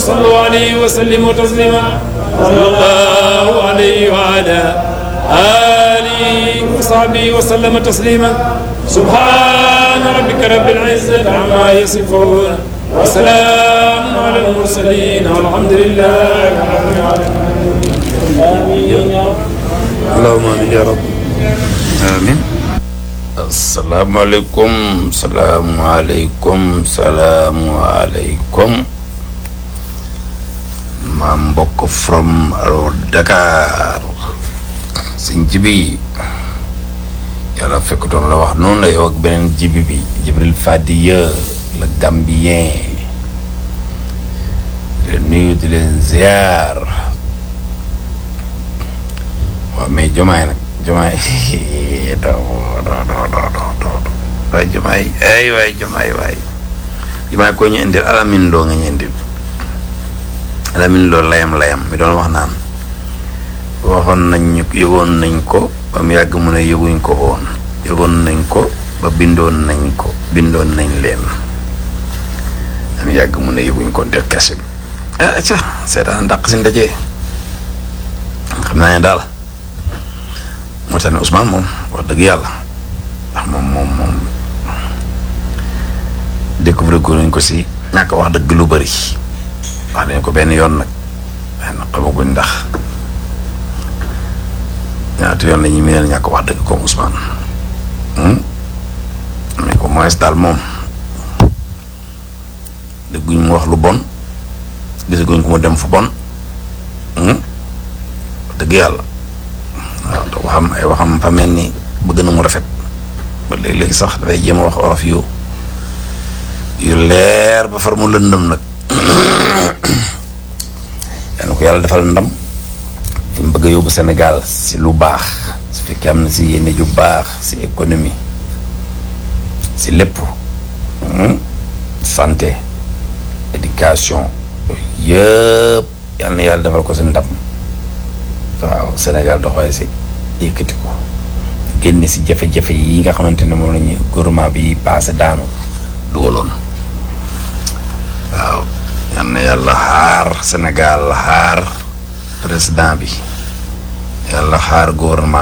وصلوا عليه وسلموا تسليما صلى الله عليه وعلى آله وصحبه وسلم تسليما سبحان ربك رب العزة عما يصفون وسلام على المرسلين والحمد لله رب العالمين آمين يا رب allahumma amin ya rab amin asalaamaaleykum salaamualeykum salaamualeykum maa mbokk from alo Dakar sëñ jibi yàlla fekkutoon la wax noonu la yow ak beneen jibi bi Jibril Fadiya le Gambien di leen nuyu di leen ziar waaw mais jomaay nag jomaay doo doo doo doo doo doo waay jomaay ay waay jomaay waay jomaay ko ñu indil alamin loo nga ñu indil alamin loo layam layam mi doon wax naan waxoon nañ ñu yëgoon nañ ko ba mu yàgg mu ne yëguñ ko woon yëgoon nañ ko ba bindoon nañ ko bindoon nañ leen ba mu yàgg mu ne yëguñ ko def kese bi ah ca seetaan ndaq si ndaje xam naa ne daal moo tax ne Ousmane moom wax dëgg yàlla ndax moom moom moom découvrir ko nañ ko si ñàkk wax dëgg lu bëri wax nañ ko benn yoon nag waaye nag xamaguñ ndax ñaata yoon la ñuy mëneel ñàkk wax dëgg comme Ousmane mais au moins daal moom dëgguñ mu wax lu bon gisaguñ ko mu dem fu bon wax dëgg yàlla. waaw te waxam ay waxam fa mel ni bëgg na mu rafet ba léegi-léegi sax dafay jéem a wax olof yu yu leer ba far mu lëndëm nag yal na ko yàlla defal ndam fi mu bëgg a yóbbu Sénégal si lu baax su fekkee am na si yéene ju baax si économie si lépp santé éducation yëpp yal na yàlla defal ko si ndam waaw Sénégal doxalee si yëkkati ko génne si jafe-jafe yi nga xamante ne moom la ñu gouvernement bi passé daanu dugaloon waaw yal na yàlla xaar Sénégal xaar président bi yàlla xaar gouvernement